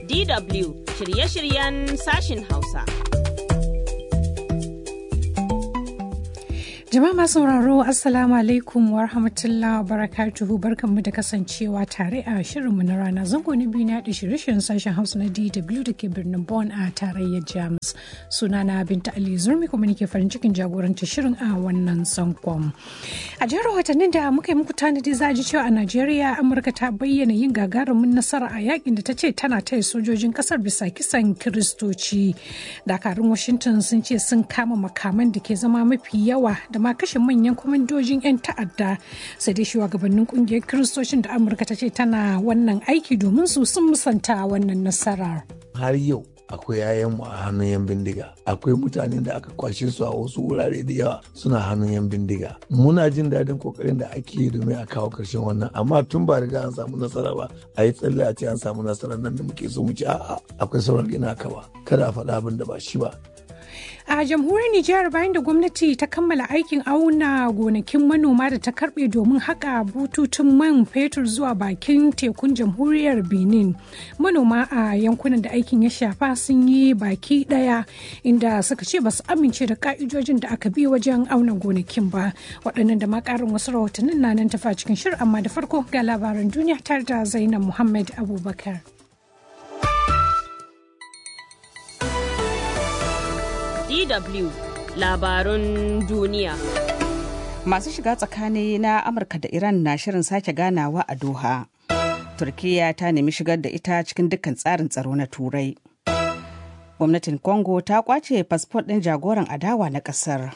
DW shirye-shiryen sashin Hausa. Jama'a masu sauraro Assalamu alaikum wa rahmatullahi wa barakatuhu barkanmu da kasancewa tare a shirinmu na rana zango na biyu na da shirye-shiryen sashen Hausa na DW da ke birnin Bonn a tarayyar Jamus. Sunana Binta Ali Zurmi kuma nake farin cikin jagoranta shirin a wannan sankon. A jihar watannin da muka yi muku tanadi za a ji cewa a Najeriya Amurka ta bayyana yin gagarumin nasara a yakin da ta ce tana taya sojojin kasar bisa kisan Kiristoci. Dakarun Washington sun ce sun kama makaman da ke zama mafi yawa da ma kashe manyan kwamandojin 'yan ta'adda sai dai shugabannin kungiyar kiristocin da amurka ta ce tana wannan aiki domin su sun musanta wannan nasarar har yau akwai yayanmu a hannun yan bindiga akwai mutanen da aka kwashe su a wasu wurare da yawa suna hannun yan bindiga muna jin daɗin kokarin da ake yi domin a kawo ƙarshen wannan amma tun ba riga an samu nasara ba a yi tsalle a ce an samu nasara nan da muke so mu ci a'a akwai sauran gina kawa kada a faɗa abin da ba shi ba a jamhuriyar Nijar bayan da gwamnati ta kammala aikin auna gonakin manoma da ta karbe domin haka bututun man fetur zuwa bakin tekun jamhuriyar Benin. Manoma a yankunan da aikin ya shafa sun yi baki daya inda suka ce ba su amince da ka'idojin da aka bi wajen auna gonakin ba. Waɗannan da ma ƙarin wasu rahotannin na nan tafa cikin shirin amma da farko ga labaran duniya tare da Zainab Muhammad Abubakar. DW labarun duniya. Masu shiga tsakani na Amurka da Iran na shirin sake ganawa a Doha. Turkiyya ta nemi shigar da ita cikin dukkan tsarin tsaro na Turai. Gwamnatin Congo ta kwace fasfot ɗin jagoran adawa na ƙasar.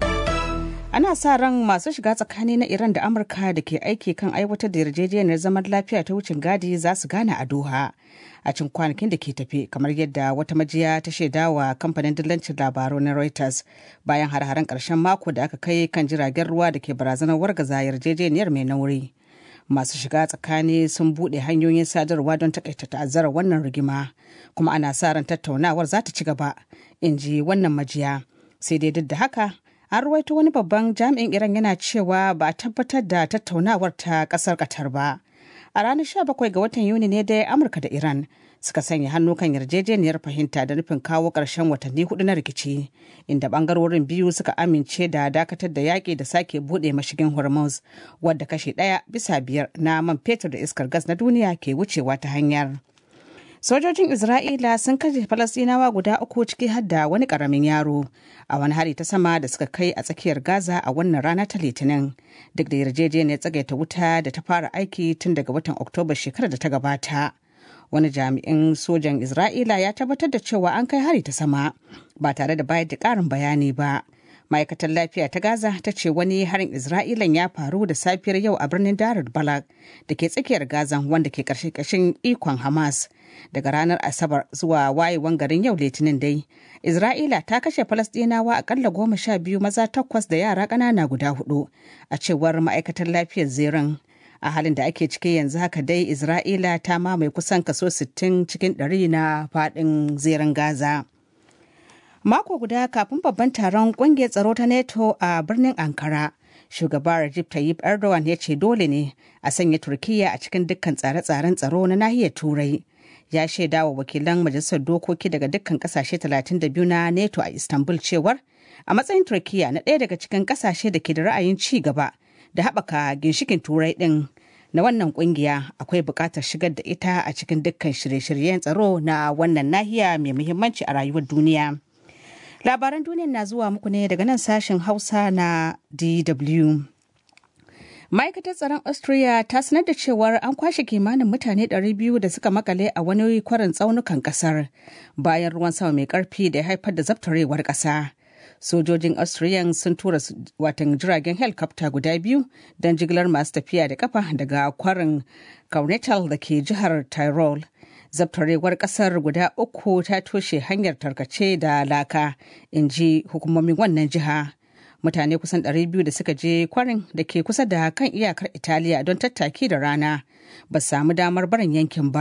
Ana sa ran masu shiga tsakani na Iran da Amurka da ke aiki kan aiwatar da yarjejeniyar zaman lafiya ta wucin gadi za su gana a Doha. a cikin kwanakin da ke tafe kamar yadda wata majiya ta shaidawa kamfanin dillancin labaru na Reuters bayan har-haren ƙarshen mako da aka kai kan jiragen ruwa da ke barazanar wargaza yarjejeniyar mai nauri. Masu shiga tsakani sun buɗe hanyoyin sadarwa don takaita ta'azzarar wannan rigima kuma ana sa ran tattaunawar za ta ci gaba in ji wannan majiya sai dai duk da haka an ruwaito wani babban jami'in iran yana cewa ba a tabbatar da tattaunawar ta ƙasar qatar ba. a ranar 17 ga watan yuni ne dai amurka da iran suka sanya hannu kan yarjejeniyar fahimta da nufin kawo ƙarshen watanni hudu na rikici inda bangarorin biyu suka amince da dakatar da yaƙi da sake buɗe mashigin hormuz wadda kashe ɗaya bisa biyar na man fetur da iskar gas na duniya ke wucewa ta hanyar sojojin isra'ila sun kashe falasɗinawa guda uku ciki har da wani ƙaramin yaro a wani hari ta sama da suka kai a tsakiyar gaza a wannan rana ta litinin duk da yarjejeniyar tsagaita wuta da ta fara aiki tun daga watan oktoba shekarar da ta gabata wani jami'in sojan isra'ila ya tabbatar da cewa an kai hari ta sama ba tare da bayar da ƙarin bayani ba ma'aikatar lafiya ta gaza ta ce wani harin isra'ilan ya faru da safiyar yau a birnin darar balak da ke tsakiyar gaza wanda ke ƙarshen ikon hamas daga ranar asabar zuwa wayewan garin yau litinin dai isra'ila ta kashe falasɗinawa akalla goma sha biyu maza takwas da yara ƙanana guda hudu a cewar ma'aikatar lafiyar zerin a halin da ake ciki yanzu haka dai isra'ila ta mamaye kusan kaso 60 cikin 100 na faɗin zerin gaza mako guda kafin babban taron kungiyar tsaro ta neto a birnin ankara shugaba Recep Tayyip Erdogan ya ce dole ne a sanya Turkiyya a cikin dukkan tsare-tsaren tsaro na nahiyar Turai. Ya shaida wa wakilan majalisar dokoki daga dukkan kasashe 32 na NATO a Istanbul cewar a matsayin Turkiyya na ɗaya daga cikin kasashe da ke da ra'ayin ci gaba da haɓaka ginshikin Turai ɗin na wannan kungiya akwai buƙatar shigar da ita a cikin dukkan shirye-shiryen tsaro na wannan nahiya mai muhimmanci a rayuwar duniya. Labaran duniya na zuwa muku ne daga nan sashen Hausa na DW. Ma'aikatar tsaron Austria ta sanar da cewar an kwashe kimanin mutane 200 da suka makale a wani kwarin tsaunukan kasar bayan ruwan sama mai karfi da ya haifar da zabtarewar kasa. Sojojin Austrian sun tura watan jiragen helikopta guda biyu don jigilar masu tafiya da kafa daga kwarin Kaunetal da ke jihar Tyrol. zabtarewar kasar guda uku ta toshe hanyar tarkace da laka in ji hukumomin wannan jiha mutane kusan 200 da suka je kwarin da ke kusa da kan iyakar italiya don tattaki da rana ba samu damar barin yankin ba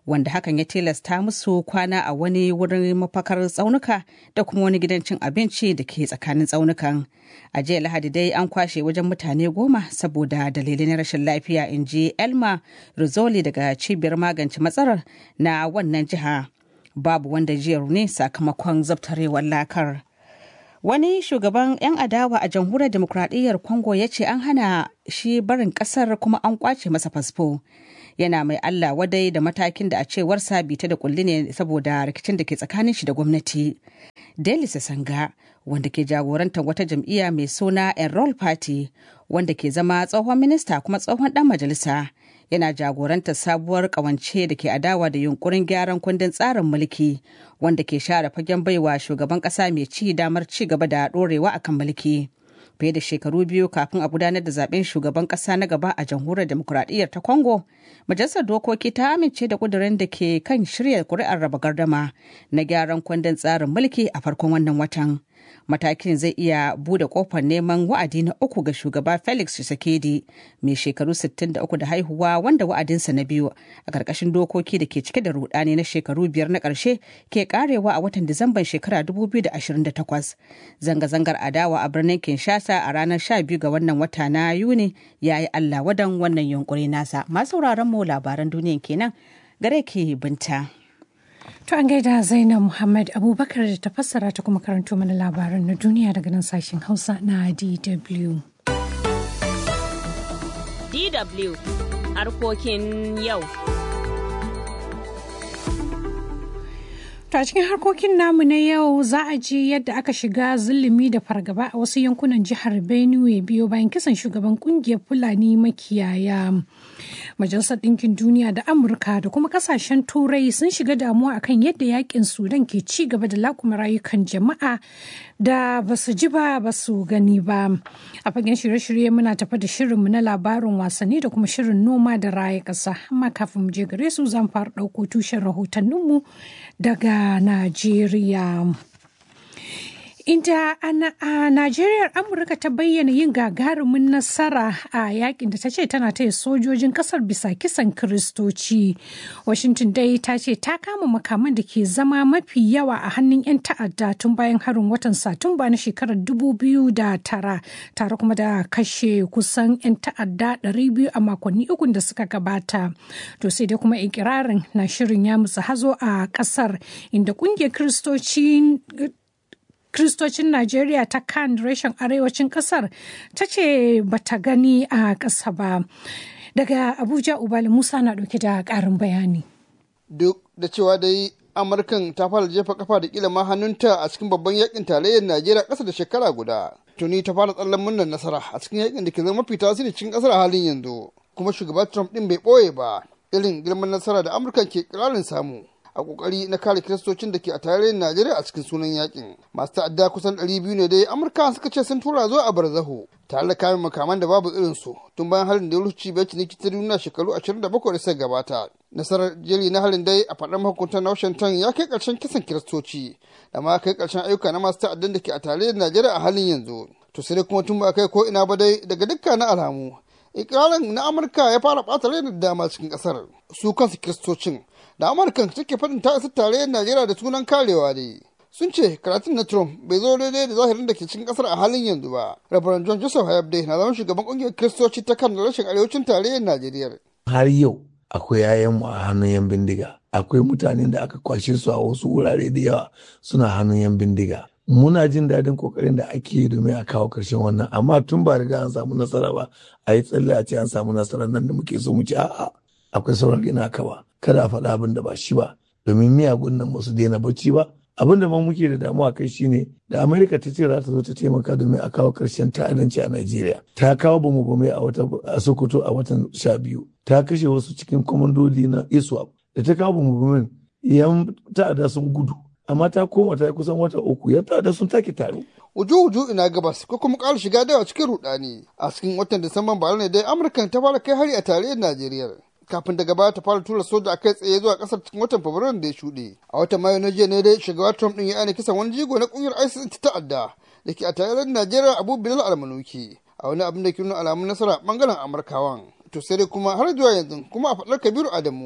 wanda hakan ya tilasta musu kwana a wani wurin mafakar tsaunuka da kuma wani gidan cin abinci da ke tsakanin tsaunukan. A jiya Lahadi dai an kwashe wajen mutane goma saboda dalilai na rashin lafiya in ji Elma Rizzoli daga cibiyar magance matsalar na wannan jiha. Babu wanda jiyar ne sakamakon zabtarewar lakar. Wani shugaban 'yan adawa a jamhuriyar demokradiyyar Congo ya ce an hana shi barin kasar kuma an kwace masa fasfo. Yana mai Allah wadai da matakin da a cewarsa bita da kulli ne saboda rikicin da ke tsakanin shi da gwamnati. Deli Sanga, wanda ke jagorantar wata jam'iyya mai suna Enroll Party, wanda ke zama tsohon minista kuma tsohon dan majalisa. yana jagorantar sabuwar kawance da ke adawa da yunkurin gyaran kundin tsarin mulki wanda ke share fagen baiwa shugaban kasa mai ci damar ci gaba da dorewa akan mulki fiye da shekaru biyu kafin a gudanar da zaben shugaban kasa na gaba a jamhuriyar demokuraɗiyyar ta congo majalisar dokoki ta amince da kudirin da ke kan shirya kuri'ar raba gardama na gyaran kundin tsarin mulki a farkon wannan watan matakin zai iya bude kofar neman wa'adi na uku ga shugaba felix tshisekedi mai shekaru 63 da haihuwa wanda wa'adinsa na biyu a ƙarƙashin dokoki da ke cike da rudani na shekaru biyar na ƙarshe ke karewa a watan disamban shekara 2028 zanga-zangar adawa a birnin kinshasa a ranar 12 ga wannan wata na yuni ya yi allah wadan wannan yunkuri nasa masu mu labaran duniyan kenan gare ke binta. To an gaida Zainab Muhammad Abubakar da ta fassara ta kuma karanto mana labaran na duniya daga nan sashen Hausa na DW. DW harkokin yau. To a cikin harkokin namu na yau za a ji yadda aka shiga zulumi da fargaba a wasu yankunan jihar Benue biyo bayan kisan shugaban kungiyar Fulani makiyaya. Majalisar Ɗinkin Duniya da Amurka da kuma kasashen Turai sun shiga damuwa akan yadda yakin Sudan ke ci gaba da lakuma rayukan jama'a da ba su ji ba ba su gani ba. A fagen shirye-shirye muna tafa da shirinmu na labarin wasanni da kuma shirin noma da raya ƙasa. Amma kafin mu je gare su zan fara ɗauko tushen rahotanninmu daga Najeriya. Inda a Najeriya Amurka ta bayyana yin gagarumin nasara a yakin da ta ce tana taya sojojin kasar bisa kisan Kiristoci. Washington dai ta ce ta kama makaman da ke zama mafi yawa a hannun 'yan ta'adda tun bayan harin watan Satumba na shekarar 2009 tare kuma da kashe kusan 'yan ta'adda 200 a makonni uku da suka gabata. To sai dai kuma ikirarin na shirin ya mutsa hazo a kasar inda kungiyar Kiristoci Kristocin Najeriya ta kan reshen arewacin kasar ta ce bata gani a ƙasa ba. Daga Abuja Ubali Musa na ɗauke da ƙarin bayani. Duk da cewa dai Amurkan ta fara jefa kafa da kila ma hannunta a cikin babban yakin tarayyar Najeriya ƙasa da shekara guda. Tuni ta fara tsallan murnar nasara a cikin yakin da ke zama mafi tasiri cikin ƙasar halin yanzu. Kuma shugaba Trump ɗin bai ɓoye ba irin girman nasara da Amurkan ke ƙirarin samu. a kokari na kare kiristocin da ke a tarayyar Najeriya a cikin sunan yakin. Masu ta'adda kusan ɗari biyu ne dai Amurka suka ce sun tura zuwa a barzaho tare da kayan makaman da babu irin su tun bayan harin da ya rufe bai ciniki ta duniya shekaru ashirin da bakwai da suka gabata. Nasarar jeri na harin dai a faɗar mahukuntan Washington ya kai ƙarshen kisan kiristoci da ma kai ƙarshen ayyuka na masu ta'addan da ke a tarayyar Najeriya a halin yanzu. To sai kuma tun ba kai ko ina ba dai daga dukkanin alamu. Ikirarin na Amurka ya fara ɓata rai da dama cikin ƙasar. Su kansu kiristocin da amurkan take faɗin ta isa tarayyar najeriya da sunan karewa ne sun ce karatun na trump bai zo daidai da zahirin da ke cikin kasar a halin yanzu ba rabaran john joseph hayabde na zama shugaban ƙungiyar kiristoci ta kan rashin arewacin tarayyar najeriya har yau akwai yayanmu a hannun yan bindiga akwai mutanen da aka kwashe su a wasu wurare da yawa suna hannun yan bindiga muna jin daɗin kokarin da ake yi domin a kawo ƙarshen wannan amma tun ba riga an samu nasara ba a yi tsalle a ce an samu nasara nan da muke so mu ci a'a akwai sauran gina ka ba kada a faɗa abin da ba shi ba domin miyagun nan ba su daina bacci ba abin da ma muke da damuwa kai shine da amerika ta ce za ta zo ta taimaka domin a kawo ƙarshen ta'addanci a najeriya ta kawo bamu bame a wata a sokoto a watan sha biyu ta kashe wasu cikin kwamandodi na iswap da ta kawo bamu bamen yan ta'adda sun gudu amma ta koma ta kusan wata uku yan ta'adda sun take tare uju-uju ina gabas ko kuma ƙara shiga dawa cikin rudani a cikin watan disamban bara ne dai amurkan ta fara kai hari a tarayyar najeriya kafin daga baya ta fara tura soja a kai tsaye zuwa kasar cikin watan fabrairun da ya shuɗe a watan mayu na jiya ne dai shugaba trump din ya aina kisan wani jigo na kungiyar isis ta ta'adda da ke a tarayyar najeriya abu bilal almanuki a wani abin da ke nuna alamun nasara bangaren amurkawan to sai dai kuma har zuwa yanzu kuma a faɗar kabiru adamu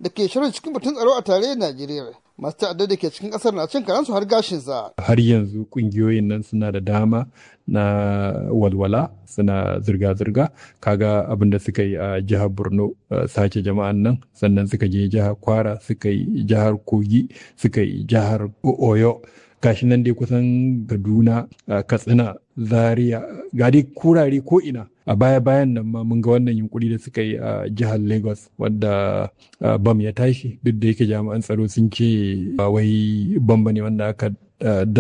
da ke shirin cikin batun tsaro a tarayyar Najeriya. Masu ta'addar da ke cikin ƙasar na cin karansu har gashinsa. Har yanzu ƙungiyoyin nan suna da dama na walwala suna zirga-zirga kaga abin da suka yi a jihar borno sace jama'an nan sannan suka je jihar kwara suka yi jihar kogi suka yi jihar oyo gashi nan dai kusan kaduna katsina zaria ga dai kurare ko ina a baya bayan nan ma mun ga wannan yunkuri da suka yi a jihar lagos wadda bam ya tashi duk da yake jami'an tsaro sun ce ba wai bam ne wanda aka